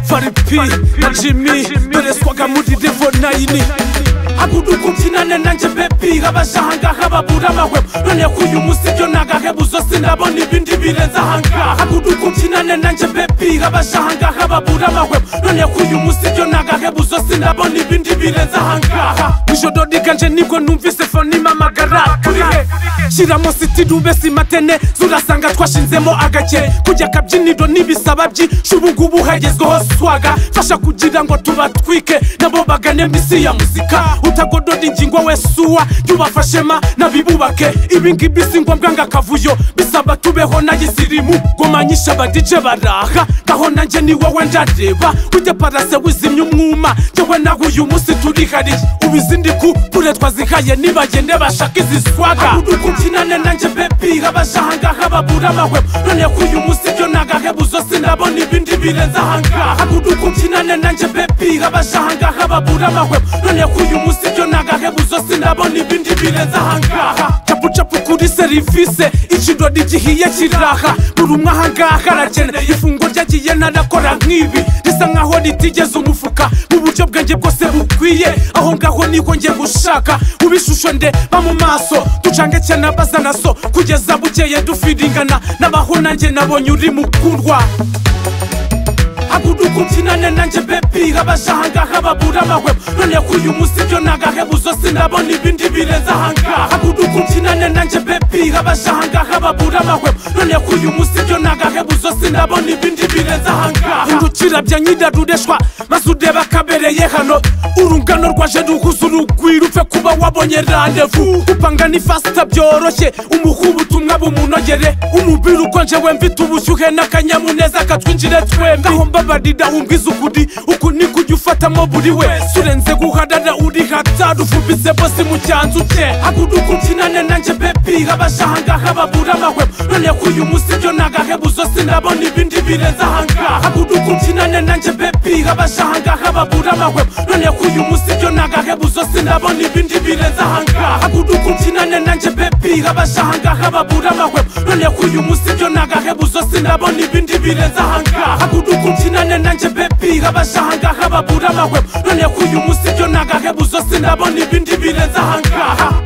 faripi na jimi bereswaga muri devonayini abuduka ubyinane nanjye bebi abajahangaha babura amahwemo none ko uyu munsi byo nagahebuzo sinabona ibindi birenze ahangaha abuduka ubyinane nanjye bebi abajahangaha babura amahwemo none ko uyu munsi byo nagahebuzo sinabona ibindi birenze ahangaha ijoro riganje nibwo numvise foni mamagara turi he shyiramo sitirube simatene zurasanga twashinzemo agakere kujya akabyiniro n'ibisaba byinshi ubu ngubu hagezweho swaga fasha kugira ngo tubatwike nabo bagane mbisi ya muzika utagodora ingingo we suwa yubafashema nabibubake ibingibi si ngombwa ngo akavuyo bisaba tubeho n'ayisirimu gomanyisha abadije baraha ngaho nanjye ni wowe ndareba ujya parase wizimya umwuma njyewe nawe uyu munsi turihariye ubu izindi kupure twazihaye nibagende bashaka izi swaga abuduka ubyinane nanjye bebi abajahangaha babura amahwemo none ko uyu munsi byo nagahebuzo sinabona ibindi birenze ahangaha abuduka ubyinane nanjye bebi abajahangaha babura amahwemo none ko uyu munsi byo nagahebuzo sinabona ibindi birenze ahangaha capu capu kuri serivise ikirori gihiye kiraha buri umwe ahangaha arakene ifungo ryagiye narakora nk'ibi risa nkaho ritigeze umufuka mu buryo bwanjye bwose bukwiye aho ngaho niko njye gushaka ubishusho ndeba mu maso ducange cyane abazana so kugeza bukeye dufiringana n'abaho nanjye nabonye uri mukundwa aguduka ubyinane nanjye bebi abajahangaha babura amahwemo none ko uyu munsi byo nagahebuzo sinabona ibindi birenze ahangaha aguduka ubyinane nanjye bebi abajahangaha babura amahwemo none ko uyu munsi byo nagahebuzo sinabona ibindi birenze ahangaha indukira bya nyidarureshwa maze ureba akabereye hano urungano rwaje ruhuza urugwiro upfe kuba wabonye randevu gupanga ni fasita byoroshye umuha ubutumwa bumunogere umubiri ukonje we mfite ubushyuhe n'akanyamuneza katwinjire twembi aho mbabarira umbwiza ukuri uku niko ujya ufatamo buri wese urenze guharara uri hatari ufubitse bose mu cyanzu cye aguduka ubyinane nanjye bebi abajahangaha babura amahwemo none ko uyu munsi byo nagahebuzo sinabona ibindi birenze ahangaha aguduka ubyinane nanjye bebi abajahangaha babura amahwemo none ko uyu munsi byo nagahebuzo sinabona ibindi birenze ahangaha aguduka ubyinane nanjye bebi abajahangaha babura amahwemo none ko uyu munsi byo nagahebuzo sinabona ibindi birenze ahangaha aguduka ubyinane nanjye bebi abajahangaha babura amahwemo none ko uyu munsi byo nagahebuzo sinabona ibindi birenze ahangaha